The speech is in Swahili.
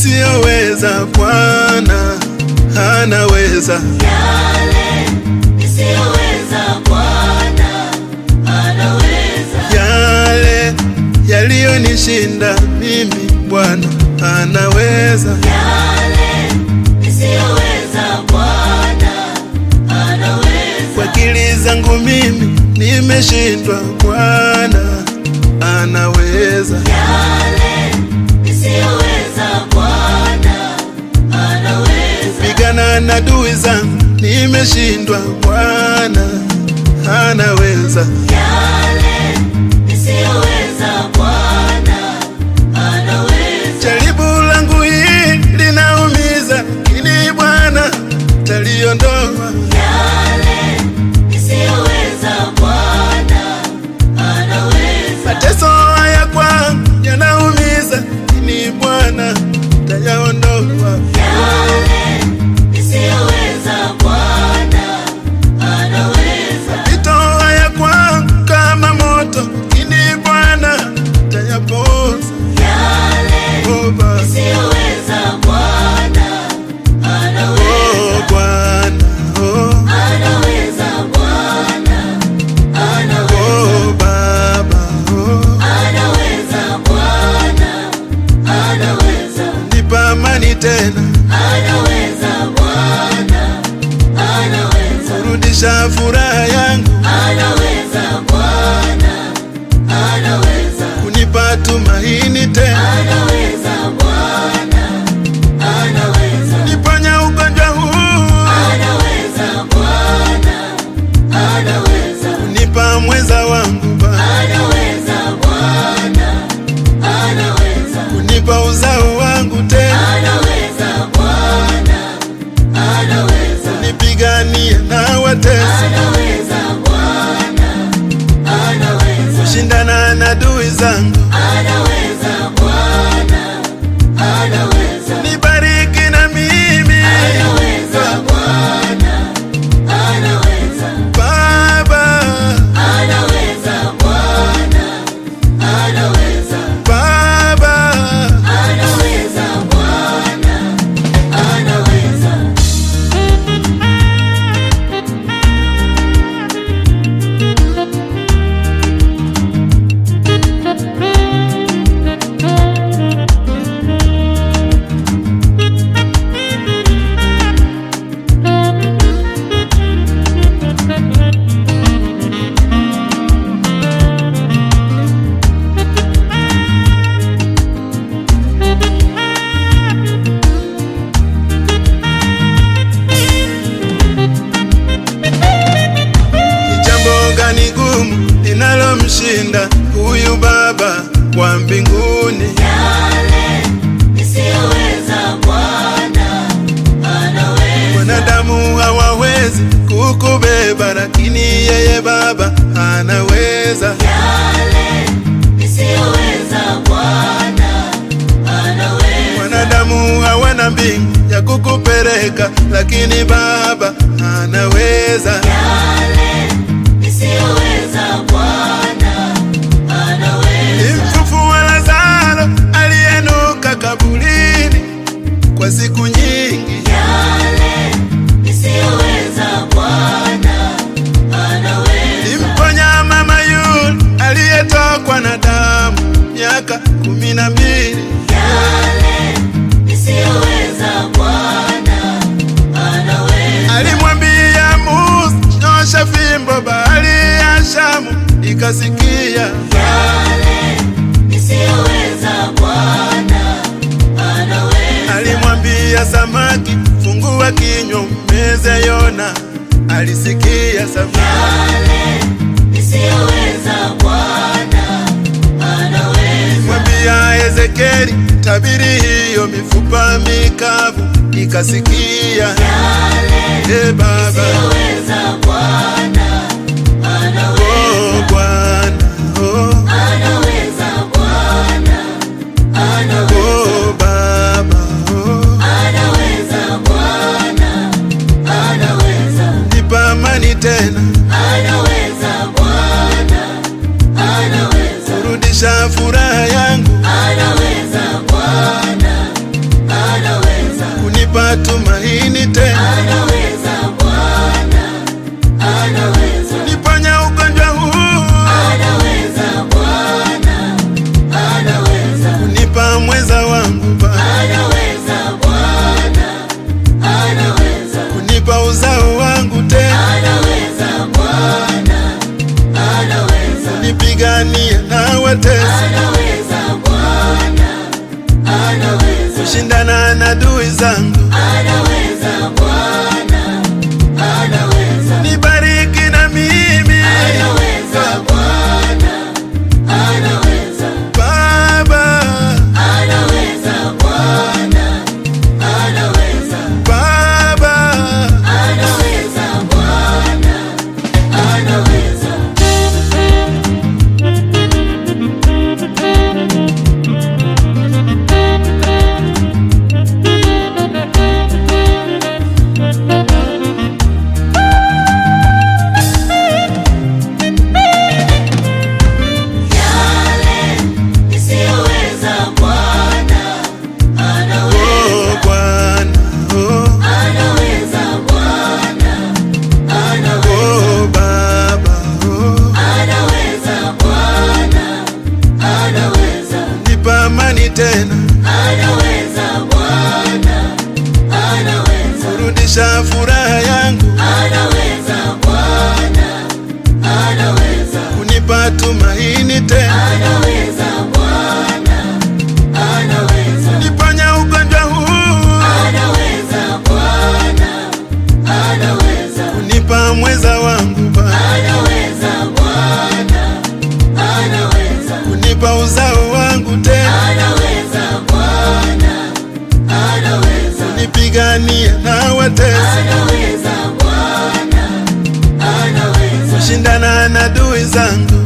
nisiyoweza, Bwana anaweza. Yale nisiyoweza Bwana anaweza. Yale yaliyonishinda mimi, Bwana anaweza. Yale nisiyoweza Bwana anaweza. Kwa akili zangu mimi nimeshindwa, Bwana anaweza. Yale nisiyoweza Bwana anaweza. Pigana na adui zangu nimeshindwa, Bwana anaweza. Yale nisiyoweza Bwana anaweza. Jaribu langu hili linaumiza, lakini Bwana taliondoa. Yale nisiyoweza Bwana anaweza. Mateso haya kwangu yanaumiza, lakini Bwana tayaondoa. Yale nisiyoweza Bwana anaweza. Mapito haya kwangu kama moto, lakini Bwana tayapoza. Yale Oh, Baba. nisiyoweza Bwana anaweza. Oh, Bwana. Oh, Anaweza Bwana anaweza. oh, Baba. Oh, Anaweza Bwana anaweza. nipa amani tena, Anaweza Bwana anaweza. rudisha furaha yangu, Anaweza Bwana anaweza. kunipa tumaini tena, Anaweza Bwana anaweza. niponya ugonjwa huu, Anaweza Bwana anaweza. kunipa mweza wangu Baba, Anaweza Bwana anaweza. kunipa uzao wangu tena, Anaweza Bwana anaweza. nipigania na watesi, Anaweza Bwana anaweza. shindana na adui zangu, Anaweza Bwana anaweza. nibariki na mimi Anaweza Bwana anaweza. Baba, Anaweza Bwana anaweza. Baba. Anaweza Bwana anaweza. Ni jambo gani gumu linalomshinda huyu Baba wa mbinguni? Yale nisiyoweza Bwana anaweza. Wanadamu hawawezi kukubeba, lakini yeye Baba anaweza. Yale nisiyoweza Bwana anaweza. Wanadamu hawana mbingu ya kukupeleka, lakini Baba anaweza. Yale nisiyoweza Bwana anaweza. Mfufua Lazaro aliyenuka kaburini kwa siku nyingi, Yale nisiyoweza Bwana anaweza. Mponya mama yule aliyetokwa na damu miaka kumi na mbili. Yale nisiyoweza Bwana anaweza. Alimwambia Musa, nyosha fimbo, bahari ya Shamu ikasikia. Yale nisiyoweza Bwana anaweza. Alimwambia samaki, fungua kinywa umeze Yona, alisikia samaki. Yale nisiyoweza Bwana anaweza. Mwambia Ezekieli, tabiri hiyo mifupa mikavu ikasikia. Yale E Baba, nisiyoweza Bwana anaweza. oh Bwana, oh, Anaweza Bwana anaweza. oh Baba, oh, Anaweza Bwana anaweza. nipa amani tena, Anaweza Bwana anaweza. rudisha furaha yangu, Anaweza Bwana kunipa tumaini tena, anaweza Bwana, anaweza, niponya ugonjwa huu, anaweza Bwana, anaweza, kunipa mweza wangu Baba, anaweza Bwana, anaweza, kunipa uzao wangu tena, anaweza Bwana, anaweza, nipigania na watesi, anaweza Bwana, anaweza, kushindana na adui zangu, anaweza Bwana, anaweza, nibariki na mimi anaweza Bwana, anaweza, Baba, anaweza Bwana, anaweza, Baba, anaweza Bwana, anaweza. Yale nisiyoweza Bwana anaweza, oh Bwana, oh, anaweza Bwana, anaweza, oh Baba, oh, anaweza Bwana, anaweza, nipa amani tena, anaweza Bwana, anaweza, rudisha furaha yangu, anaweza Bwana, anaweza, kunipa tumaini tena, anaweza Bwana, anaweza. niponya ugonjwa huu, Anaweza Bwana, anaweza, kunipa mweza wangu Baba, anaweza Bwana, anaweza, kunipa uzao wangu tena, anaweza Bwana, anaweza, nipigania na watesi, anaweza Bwana, anaweza, kushindana na adui zangu,